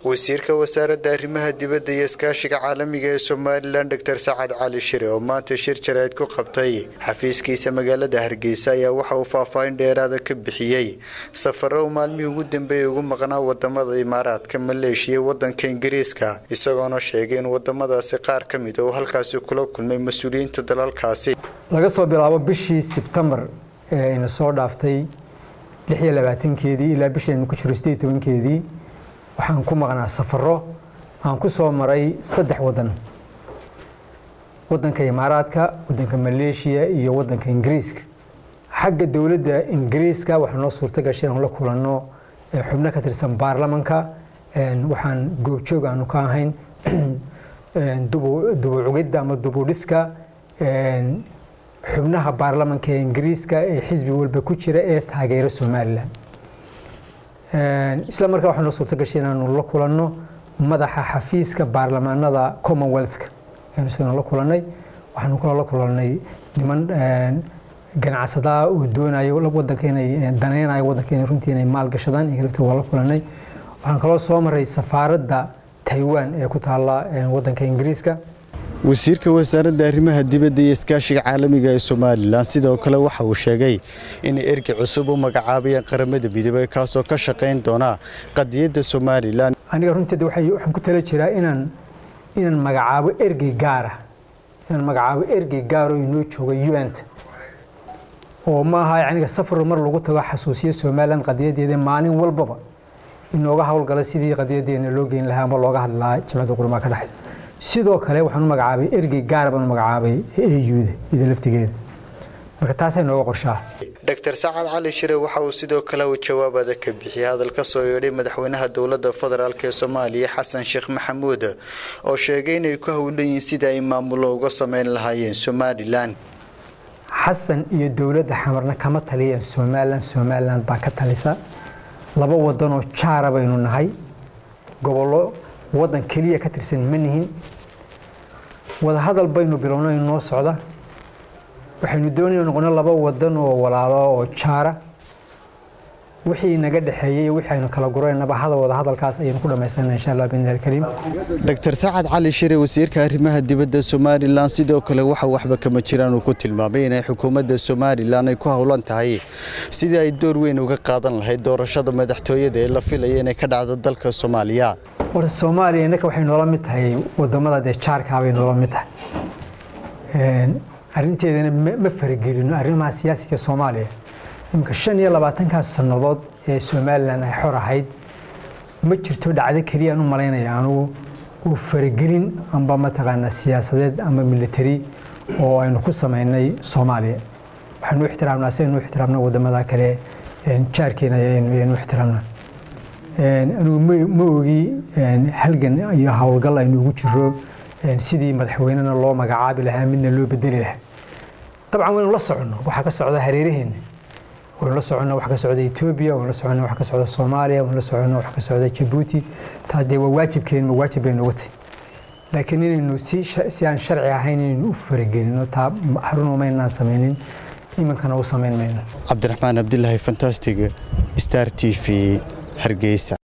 wasiirka wasaaradda arrimaha dibadda iyo iskaashiga caalamiga ee somalilan doctor sacad cali shire oo maanta shir jarayd ku qabtay xafiiskiisa magaalada hargeysa ayaa waxa uu faahfaahin dheeraada ka bixiyey safaro uu maalmihii ugu dambeeyay ugu maqnaa wadamada imaaraadka maleeshiya wadanka ingiriiska isagoona sheegay in wadamadaasi qaar ka mid uu halkaasi kula kulmay mas-uuliyiinta dalalkaasi laga soo bilaabo bishii sebtembar ee ina soo dhaaftay lix iyo labaatankeedii ilaa bishaynu ku jiro sideed tobankeedii waxaan ku maqnaa safaro aan ku soo maray saddex wadan wadanka imaaraadka wadanka maleeshiya iyo wadanka ingiriiska xagga dowladda ingiriiska waxaa noo suurta gashay inaan la kulanno xubno ka tirsan baarlamanka waxaan goobjoog aanu ka ahayn dubucugidda ama dubudhiska xubnaha baarlamanka ee ingiriiska ee xisbi walba ku jira ee taageera somalilan isla markaa waxaa noo suurta gashay inaanu la kulanno madaxa xafiiska baarlamaanada commonwealthka aynu isagana la kulannay waxaanu kula la kulannay niman ganacsadaa oo doonayo wadanka inay danaynayo wadanka inay runtii inay maal gashadaan iyaga laftooda waa la kulannay waxaan kaloo soo maray safaaradda taiwan ee ku taalla wadanka ingiriiska wasiirka wasaaradda arrimaha dibadda iyo iskaashiga caalamiga ee somalilan sidoo kale waxa uu sheegay inay ergi cusub u magacaabayeen qaramada midoobey kaasoo ka shaqayn doona qadiyadda somalilan aniga runteeda waxaan ku tala jiraa inaan inaan magacaabo ergey gaara inaan magacaabo ergey gaaroo inoo jooga un-ta oo maaha yaniga safar mar lagu tago xasuusiya somalilan qadiyadeeda maalin walbaba inooga howlgala sidii qadiyadeena loo geyn lahaa ama looga hadlaa jimcadda qurmaa ka dhexaysa sidoo kale waxaan u magacaabay ergey gaara baan u magacaabay auda ida laftigeeda marka taasay nooga qorshaa doctor sacad cali shire waxa uu sidoo kale uu jawaabada ka bixiyay hadal ka soo yeedhay madaxweynaha dowladda federaalk ee soomaaliya xasan sheekh maxamuud oo sheegay inay ku howlan yihiin sida ay maamulo uga sameyn lahaayeen somalilan xasan iyo dowladda xamarna kama taliyeen somalilan somalilan baa ka talisa laba wadanoo jaara baynu nahay gobollo wadan keliya ka tirsan ma nihin wadahadal baynu bilownay noo socda waxaynu doonayna noqono laba wadan oo walaalo oo jaara wixii naga dhexeeyey wixii aynu kala guraynaba hada wadahadalkaas ayaynu ku dhammaysanaa insha allah biidni alkariim doctor sacad cali shire wasiirka arrimaha dibadda somalilan sidoo kale waxa waxba kama jiraan uu ku tilmaamay inay xukuumadda somalilan ay ku howlan tahay sidii ay door weyn uga qaadan lahayd doorashada madaxtooyada ee la filaya inay ka dhacdo dalka soomaaliya horta soomaaliya innaka waxay noola mid tahay wadamada dee jaarkaa bay noola mid tahay arrinteedana ma faragelino arrimaha siyaasiga soomaaliya iminka shan iyo labaatankaas sannadood ee somalilan ay xor ahayd ma jirto dhacdo keliyaan u malaynaya anugu oo faragelin amba mataqaanaa siyaasadeed ama military oo aynu ku samaynay soomaaliya waxaynu ixtiraamnaa si aynu ixtiraamna wadamada kale jaarkeena ayaynu ixtiraamnaa anugu ma ogi halgan iyo howlgal aynu ugu jiro sidii madaxweynena loo magacaabi lahaa midna loo bedeli lahaa dabcan waynu la soconno waxaa ka socda hareeraheena waynu la soconna wax ka socda etoobiya waynu la soconna wax ka socda soomaaliya waynu la soconna wax ka socda jabuuti taa dee waa waajibkeen ma waajib baynu uga tahy laakiin inaynu si si aan sharci ahayn inaynu u faragelino taa haruna maynaan samaynin iminkana u samayn mayno cabdiraxmaan cabdilaahi fantastic star t v hargeysa